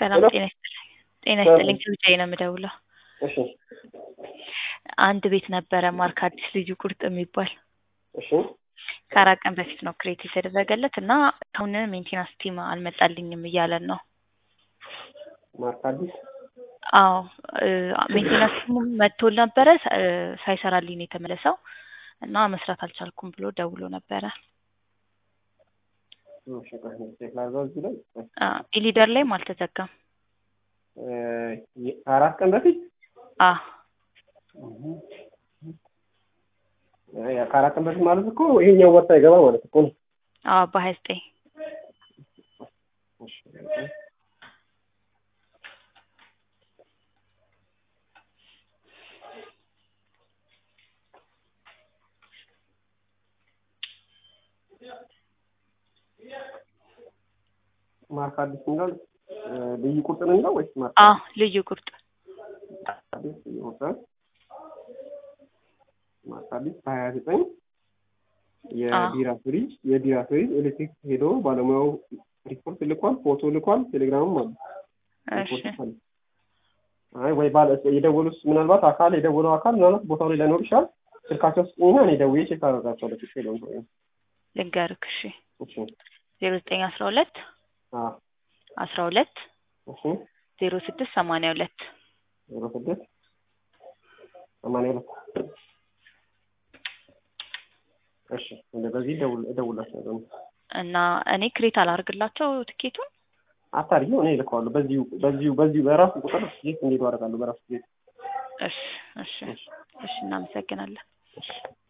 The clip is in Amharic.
ሰላም ሄሎ። ጤና ይስጥልኝ። ጤና ይስጥልኝ ከብቻዬ ነው የምደውለው። እሺ አንድ ቤት ነበረ ማርክ አዲስ ልዩ ቁርጥ የሚባል እሺ ከአራት ቀን በፊት ነው ክሬት የተደረገለት እና አሁን ሜንቴናንስ ቲም አልመጣልኝም እያለን ነው። ማርክ አዲስ አዎ እ ሜንቴናንስ ቲሙ መጥቶ ነበረ ሳ- እ ሳይሰራልኝ ነው የተመለሰው እና መስራት አልቻልኩም ብሎ ደውሎ ነበረ። እሺ ቆይ ቼክ ላድርገው እዚህ ላይ አ ኢሊደር ላይም አልተዘጋም። እ የ- ከአራት ቀን በፊት አ እ ያ ከአራት ቀን በፊት ማለት እኮ ይሄኛው ወር ሳይገባ ማለት እኮ ነው። አዎ በሀያ ዘጠኝ እሺ ማርክ አዲስ የሚለው እ ልዩ ቁጥር ነው ወይስ ማርክ አ ልዩ ቁርጥ አዲስ ልዩ ቁጥር ማርክ አዲስ ሀያ ዘጠኝ የቢራ ፍሪጅ የቢራ ፍሪጅ ኤሌክትሪክ ሄዶ ባለሙያው ሪፖርት ልኳል፣ ፎቶ ልኳል፣ ቴሌግራምም አለ። እሺ ሪፖርት አለ። አይ ወይ ባለ የደወሉት ምናልባት አካል የደወለው አካል ምናልባት ቦታው ላይ ላይኖር ይችላል። ስልካቸው ስጥኝና እኔ ደውዬ ቼክ አደርጋቸዋለሁ። ችግር የለውም። ልንገርክ እሺ እሺ ዜሮ ዘጠኝ አስራ ሁለት አ አስራ ሁለት እሺ ዜሮ ስድስት ሰማንያ ሁለት ዜሮ ስድስት ሰማንያ ሁለት እሺ እንደ በዚህ ደውል እደውላቸዋለሁ። እና እኔ ክሬት አላርግላቸው ትኬቱን አታርጊው፣ እኔ እልከዋለሁ። በዚሁ በዚሁ በዚሁ በራሱ ቁጥር ጌት እንዲሄዱ አደርጋለሁ። በራሱ ጌት እሺ እሺ እሺ እናመሰግናለን። እሺ